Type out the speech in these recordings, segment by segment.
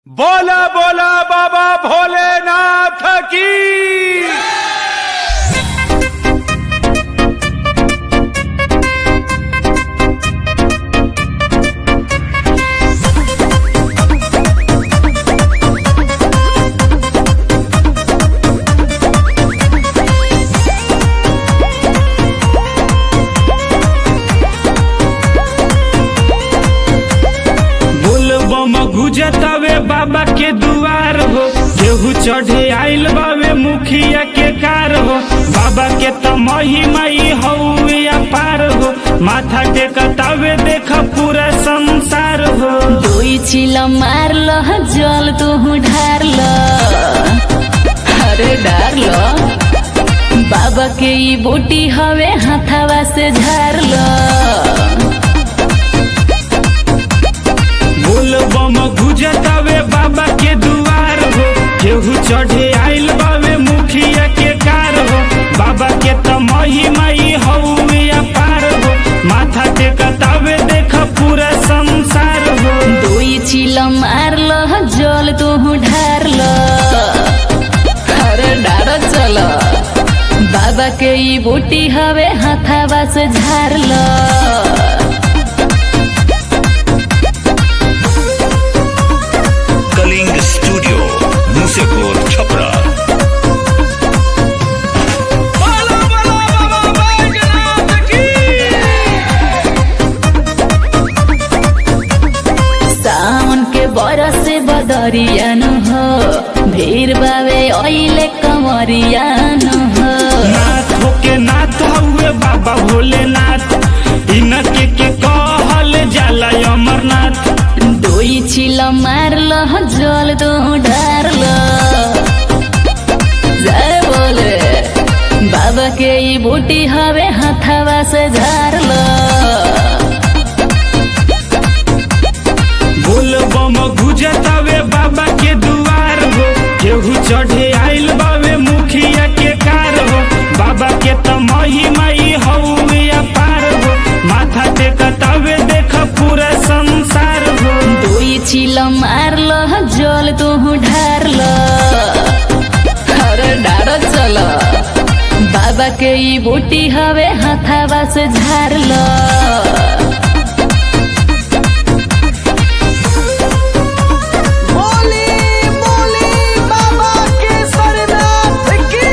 बोला बोला बाबा भोलेनाथ की बोलबम गुजतावे बाबा के दुआर हो केहू चढ़े आइल बावे मुखिया के कार हो बाबा के त महिमाई हौवे अपार हो माथा टेकतावे देख पूरा संसार हो दुई चिल मारल जल तू ढारल अरे डारल बाबा के ई बूटी हवे हाथावा से झारल बोलबम गुजतावे बाबा के दुआर हो केहू चढ़े आइल बावे मुखिया के कार हो बाबा के त महिमाई हौवे अपार हो माथा टेकतावे देख पूरा संसार हो दुई चिल मारल जल तू ढारल अरे डार चल बाबा के ई बूटी हवे हाथावा से झारल कलिंग स्टूडियो मुसेपुर छपरा बोला बोला बाबा बैजनाथ की सावन के बरस बदरियान हो भीड़ बावे ओइले कमरियान हो नाथ होके नाथ हुए बाबा भोलेनाथ इनके के कहल जाला अमरनाथ दुई चिल मारल जल दो ढारल जय बोले बाबा के ई बूटी हवे हाथावा से झारल बोलबम गुजतावे बाबा के दुआर हो केहू चढ़े आइल बावे मुखिया के कार हो बाबा के त महिमाई हौवे अपार हो माथा टेकतावे देख पूरा संसार हो दुई चिल मारल जल तू ढारल अरे डार चल बाबा के ई बूटी हवे हाथावा से झारल बोली बोली बाबा के सरनाथ की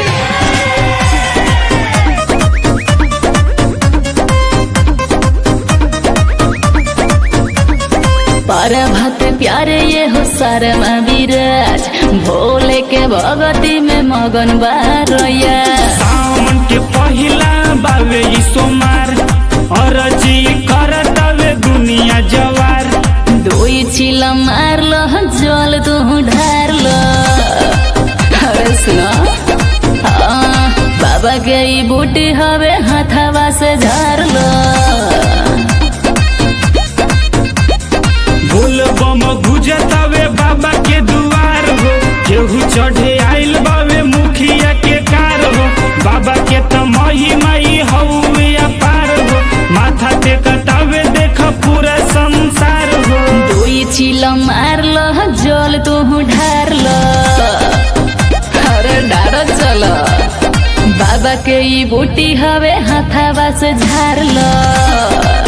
पर भक्त प्यारे ये हो शर्मा विराज भोले के भगती में मगन बारया सावन के पहिला बावे ई सोमार अरजी करतावे दुनिया जवार दुई चिल मारल जल तू ढारल अरे सुनो हाँ, बाबा के ई बूटी हवे हाथावा से झारल बोलबम गुजतावे बाबा के दुआर हो केहू चढ़े आइल बावे मुखिया के कार हो बाबा के त महिमाई हौवे अपार हो माथा टेकतावे देख पूरा संसार हो दुई चिल मारल जल तू ढारल अरे डार चल बाबा के ई बूटी हवे हाथावा से झारल